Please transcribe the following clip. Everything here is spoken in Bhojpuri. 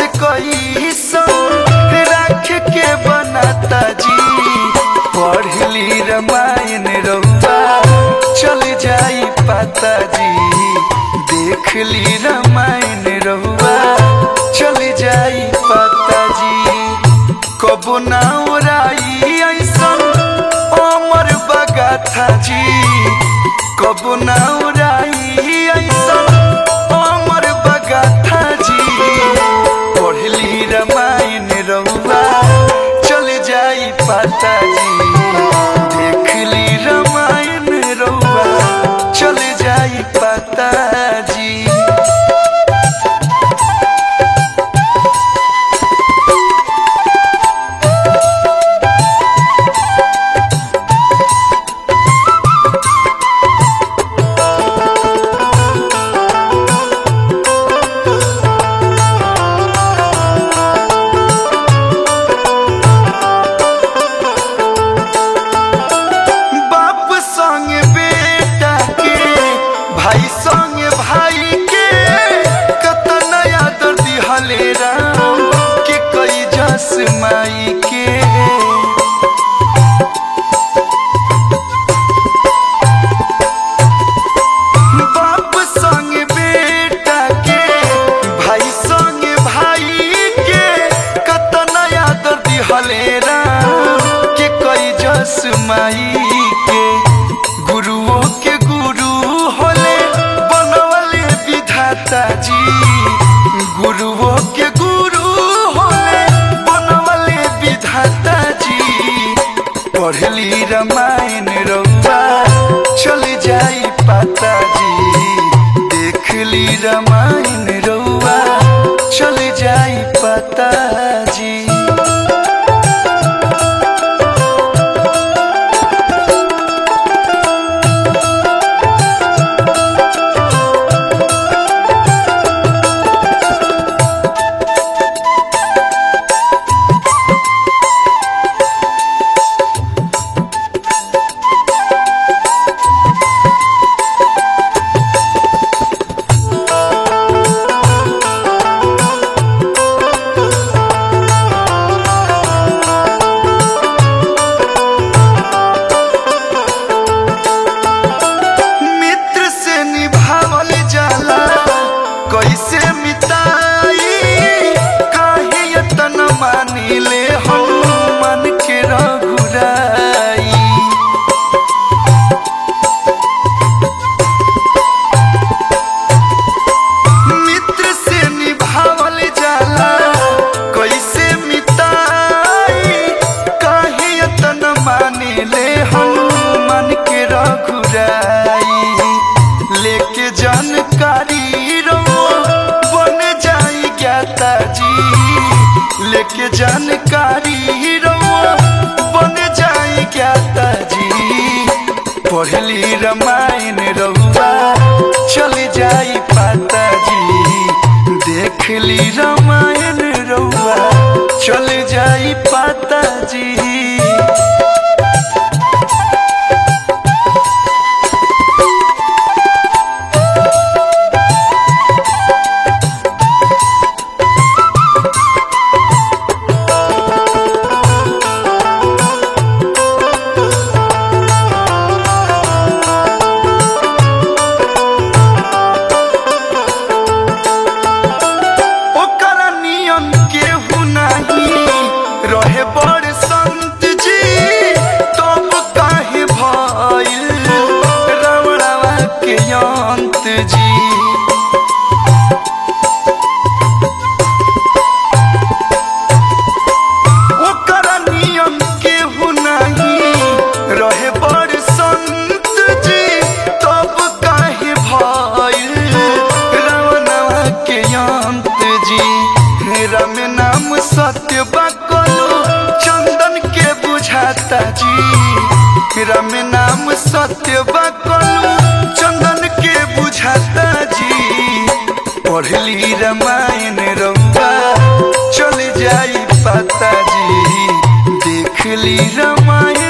से कोई राख के बनाता जी पढ़ली रामायण रउआ चल जाई पाता जी देख ली रामायण रउआ चल जाई पाता जी कबो ना ओराई ऐसन अमर बगाथा जी कबो ना ओराई ऐसन अमर बगाथा जी पढ़ली रामायण रउआ चल जाई पाता जी देख ली रामायण रउआ चल जाई पाता जी बाप संग बेटा के भाई संग भाई के कतन आदर दिहले राम के कई जस माई के बाप संग बेटा के भाई संग भाई के कतन आदर दिहले राम के कई जस माई के गुरुओं के गुरु होले बनवले विधाता जी गुरुओं के गुरु होले बनवले विधाता जी पढ़ली रामायण रउआ चल जाई पाता जी देख ली रामायण रउआ चल जाई पाता जी मित्र से निभावल जाला कैसे मिताई काहे यतन मानिले हनुमान के रघुराई मित्र से निभावल जाला कैसे मिताई काहे यतन मानिले हनुमान के रघुराई लेके जानकारी रो बन जाई ज्ञाता जी लेके जानकारी रो बन जाई ज्ञाता जी पढ़ली रामायण रउआ चल जाई पाता जी देख ली रामायण रउआ चल जाई पाता जी ओकर नियम केहू नाही रहे बड़ संत जी तब काहे भइल रावणवा के अंत जी ओकर नियम केहू नाही रहे बड़ संत जी तब काहे भइल रावणवा के अंत जी राम नाम सत्य बकलो चंदन के बुझाता जी राम नाम सत्य बकलो चंदन के बुझाता जी पढ़ली रामायण रउआ चल जाई पाता जी देख ली रामायण